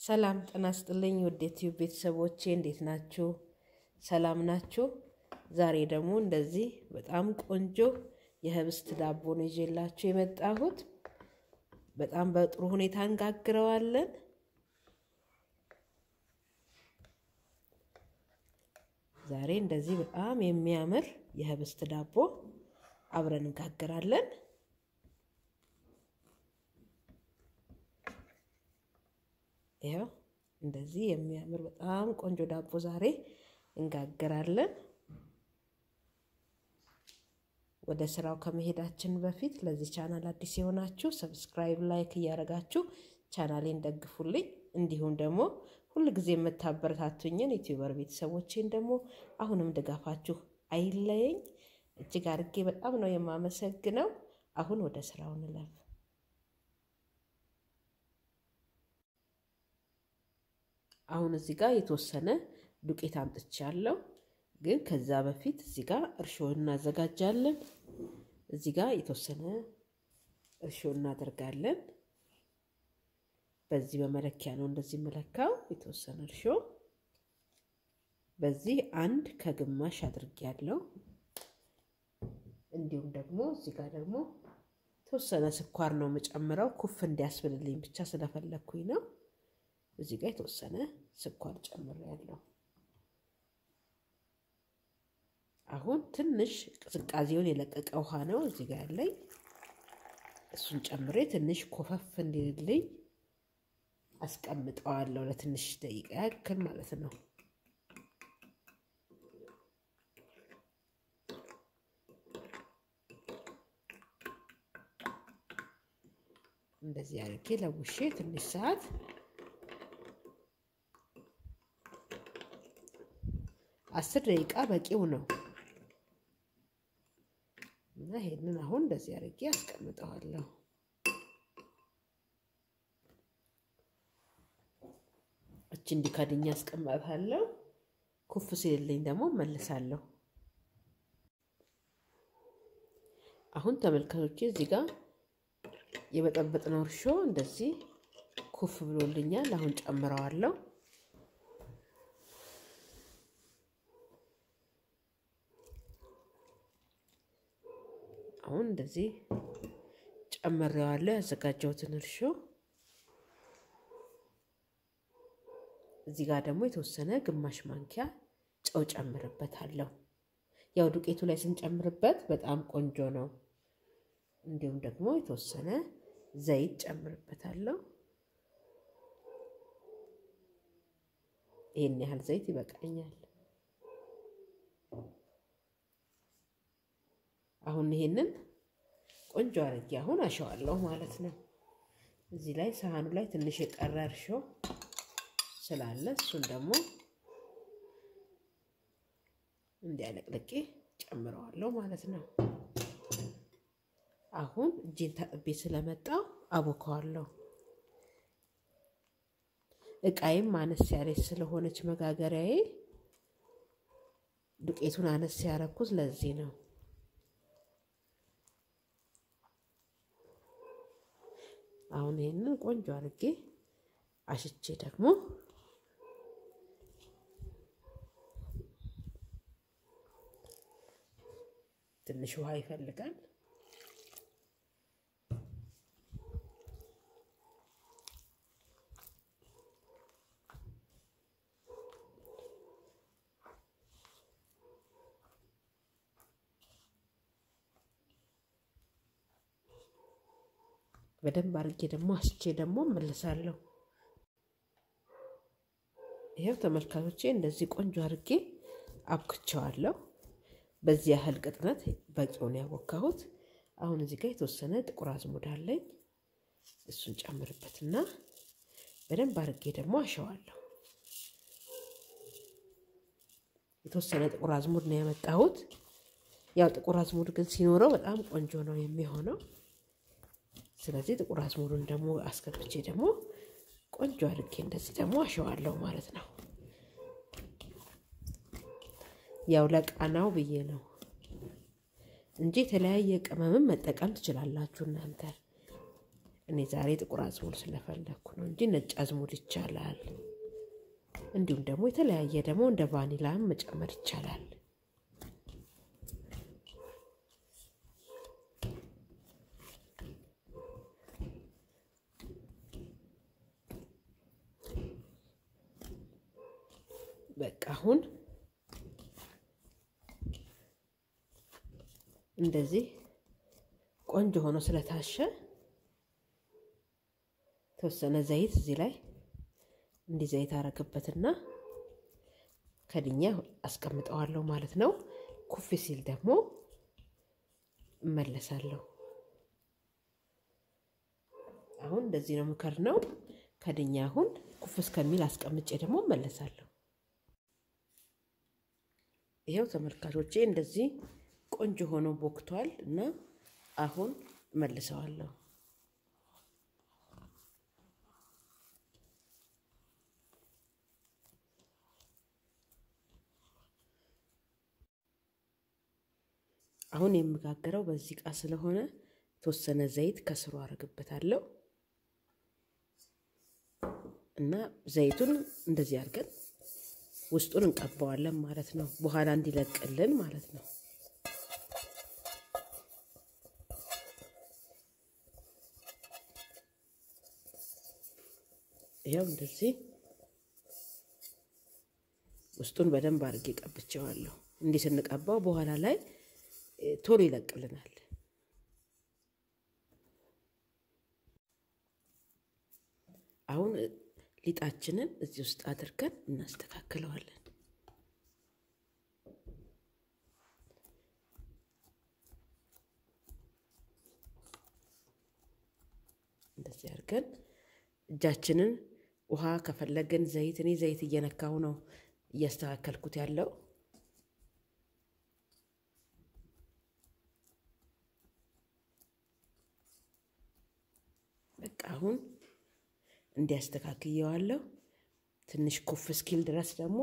ሰላም ጤና ይስጥልኝ ውድ የዩቲዩብ ቤተሰቦቼ እንዴት ናችሁ? ሰላም ናችሁ? ዛሬ ደግሞ እንደዚህ በጣም ቆንጆ የህብስት ዳቦ ነው ይዤላችሁ የመጣሁት። በጣም በጥሩ ሁኔታ እንጋግረዋለን። ዛሬ እንደዚህ በጣም የሚያምር የህብስት ዳቦ አብረን እንጋግራለን። ይኸው እንደዚህ የሚያምር በጣም ቆንጆ ዳቦ ዛሬ እንጋግራለን። ወደ ስራው ከመሄዳችን በፊት ለዚህ ቻናል አዲስ የሆናችሁ ሰብስክራይብ፣ ላይክ እያደረጋችሁ ቻናሌን ደግፉልኝ። እንዲሁም ደግሞ ሁል ጊዜ የምታበረታቱኝን ዩቲዩበር ቤተሰቦቼን ደግሞ አሁንም ድጋፋችሁ አይለየኝ። እጅግ አድርጌ በጣም ነው የማመሰግነው። አሁን ወደ ስራው እንለፍ። አሁን እዚህ ጋር የተወሰነ ዱቄት አምጥቻለሁ። ግን ከዛ በፊት እዚህ ጋር እርሾ እናዘጋጃለን። እዚህ ጋር የተወሰነ እርሾ እናደርጋለን። በዚህ በመለኪያ ነው እንደዚህ መለካው። የተወሰነ እርሾ በዚህ አንድ ከግማሽ አድርጌያለሁ። እንዲሁም ደግሞ እዚህ ጋር ደግሞ የተወሰነ ስኳር ነው የምጨምረው ኩፍ እንዲያስብልልኝ ብቻ ስለፈለግኩኝ ነው። እዚህ ጋር የተወሰነ ስኳር ጨምሬያለሁ። አሁን ትንሽ ቅዝቃዜውን የለቀቀ ውሃ ነው እዚህ ጋር ያለኝ። እሱን ጨምሬ ትንሽ ኮፈፍ እንዲልልኝ አስቀምጠዋለሁ ለትንሽ ደቂቃ ያክል ማለት ነው። እንደዚህ አድርጌ ለውሼ ትንሽ ሰዓት አስር ደቂቃ በቂው ነው እና ይሄንን አሁን እንደዚህ አድርጌ አስቀምጠዋለሁ። እች እንዲከድኛ አስቀምጣታለሁ። ኩፍ ሲልልኝ ደግሞ መልሳለሁ። አሁን ተመልካቾቼ እዚህ ጋር የበጠበጥነው እርሾ እንደዚህ ኩፍ ብሎልኛል። አሁን ጨምረዋለሁ። አሁን እንደዚህ ጨምሬዋለሁ ያዘጋጀሁትን እርሾ። እዚህ ጋር ደግሞ የተወሰነ ግማሽ ማንኪያ ጨው ጨምርበታለሁ። ያው ዱቄቱ ላይ ስንጨምርበት በጣም ቆንጆ ነው። እንዲሁም ደግሞ የተወሰነ ዘይት ጨምርበታለሁ። ይህን ያህል ዘይት ይበቃኛል። አሁን ይሄንን ቆንጆ አድርጌ አሁን አሸዋለሁ ማለት ነው። እዚህ ላይ ሳህኑ ላይ ትንሽ የቀረ እርሾ ስላለ እሱን ደግሞ እንዲያለቅልቄ ጨምረዋለሁ ማለት ነው። አሁን እጄን ታጥቤ ስለመጣው አቦከዋለሁ። እቃይም አነስ ያለች ስለሆነች መጋገሪያዬ ዱቄቱን አነስ ያረኩት ለዚህ ነው። አሁን ይሄንን ቆንጆ አድርጌ አሽቼ ደግሞ ትንሽ ውሃ ይፈልጋል። በደንብ አድርጌ ደግሞ አስቼ ደግሞ እመልሳለሁ። ይኸው ተመልካቾቼ እንደዚህ ቆንጆ አድርጌ አብክቸዋለሁ። በዚህ ያህል ቅጥነት በቂውን ያቦካሁት። አሁን እዚህ ጋር የተወሰነ ጥቁር አዝሙድ አለኝ። እሱን ጨምርበትና በደንብ አድርጌ ደግሞ አሸዋለሁ። የተወሰነ ጥቁር አዝሙድ ነው ያመጣሁት። ያው ጥቁር አዝሙድ ግን ሲኖረው በጣም ቆንጆ ነው የሚሆነው። ስለዚህ ጥቁር አዝሙዱን ደግሞ አስገብቼ ደግሞ ቆንጆ አድርጌ እንደዚህ ደግሞ አሸዋለሁ ማለት ነው። ያው ለቃናው ብዬ ነው እንጂ የተለያየ ቅመምም መጠቀም ትችላላችሁ እናንተ። እኔ ዛሬ ጥቁር አዝሙድ ስለፈለግኩ ነው እንጂ ነጭ አዝሙድ ይቻላል። እንዲሁም ደግሞ የተለያየ ደግሞ እንደ ቫኒላም መጨመር ይቻላል። በቃ አሁን እንደዚህ ቆንጆ ሆኖ ስለታሸ የተወሰነ ዘይት እዚህ ላይ እንዲህ ዘይት አረግበትና ከድኛ አስቀምጠዋለሁ ማለት ነው። ኩፍ ሲል ደግሞ እመለሳለሁ። አሁን እንደዚህ ነው ምከር ነው ከድኛ አሁን ኩፍ እስከሚል አስቀምጬ ደግሞ እመለሳለሁ። ይኸው ተመልካቾቼ እንደዚህ ቆንጆ ሆኖ ቦክቷል እና አሁን እመልሰዋለሁ። አሁን የምጋገረው በዚህ እቃ ስለሆነ የተወሰነ ዘይት ከስሩ አደርግበታለሁ እና ዘይቱን እንደዚህ አድርገን ውስጡን እንቀባዋለን ማለት ነው። በኋላ እንዲለቅልን ማለት ነው። ይኸው እንደዚህ ውስጡን በደንብ አድርጌ ቀብቼዋለሁ። እንዲህ ስንቀባው በኋላ ላይ ቶሎ ይለቅልናል። አሁን ሊጣችንን እዚህ ውስጥ አድርገን እናስተካክለዋለን። እንደዚህ አድርገን እጃችንን ውሃ ከፈለግን ዘይት፣ እኔ ዘይት እየነካው ነው እያስተካከልኩት ያለው በቃ አሁን እንዲያስተካክየዋለሁ። ትንሽ ኩፍ እስኪል ድረስ ደግሞ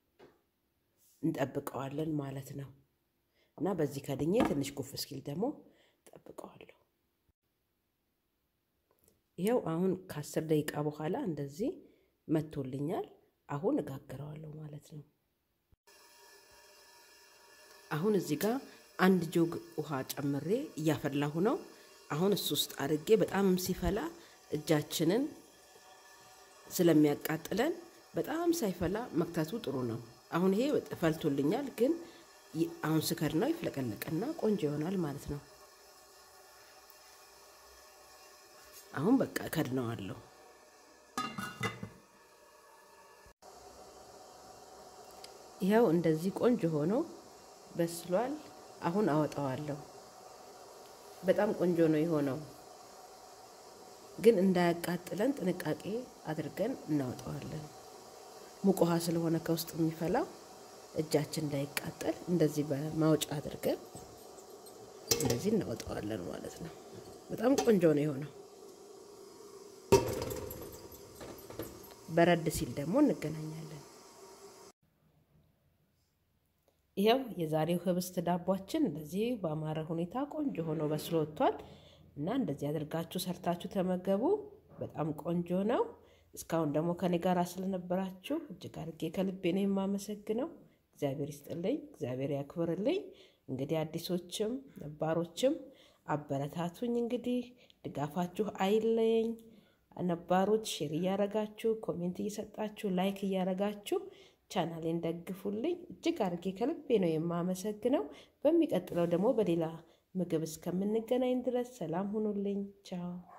እንጠብቀዋለን ማለት ነው እና በዚህ ከድኜ ትንሽ ኩፍ እስኪል ደግሞ ጠብቀዋለሁ። ይኸው አሁን ከአስር ደቂቃ በኋላ እንደዚህ መቶልኛል። አሁን እጋግረዋለሁ ማለት ነው። አሁን እዚህ ጋር አንድ ጆግ ውሃ ጨምሬ እያፈላሁ ነው። አሁን እሱ ውስጥ አድርጌ በጣምም ሲፈላ እጃችንን ስለሚያቃጥለን በጣም ሳይፈላ መክተቱ ጥሩ ነው። አሁን ይሄ ፈልቶልኛል፣ ግን አሁን ስከድ ነው ይፍለቀለቅና ቆንጆ ይሆናል ማለት ነው። አሁን በቃ ከድነዋለሁ። ይኸው እንደዚህ ቆንጆ ሆኖ በስሏል። አሁን አወጣዋለሁ። በጣም ቆንጆ ነው የሆነው፣ ግን እንዳያቃጥለን ጥንቃቄ አድርገን እናወጣዋለን። ሙቅ ውሃ ስለሆነ ከውስጥ የሚፈላው እጃችን እንዳይቃጠል እንደዚህ በማውጫ አድርገን እንደዚህ እናወጣዋለን ማለት ነው። በጣም ቆንጆ ነው የሆነው። በረድ ሲል ደግሞ እንገናኛለን። ይኸው የዛሬው ህብስት ዳቧችን እንደዚህ በአማረ ሁኔታ ቆንጆ ሆኖ በስሎ ወጥቷል እና እንደዚህ አድርጋችሁ ሰርታችሁ ተመገቡ። በጣም ቆንጆ ነው። እስካሁን ደግሞ ከኔ ጋር ስለነበራችሁ እጅግ አድርጌ ከልቤ ነው የማመሰግነው። እግዚአብሔር ይስጥልኝ፣ እግዚአብሔር ያክብርልኝ። እንግዲህ አዲሶችም ነባሮችም አበረታቱኝ። እንግዲህ ድጋፋችሁ አይለየኝ። ነባሮች ሼር እያረጋችሁ ኮሜንት እየሰጣችሁ ላይክ እያረጋችሁ ቻናሌን ደግፉልኝ። እጅግ አድርጌ ከልቤ ነው የማመሰግነው። በሚቀጥለው ደግሞ በሌላ ምግብ እስከምንገናኝ ድረስ ሰላም ሁኑልኝ። ቻው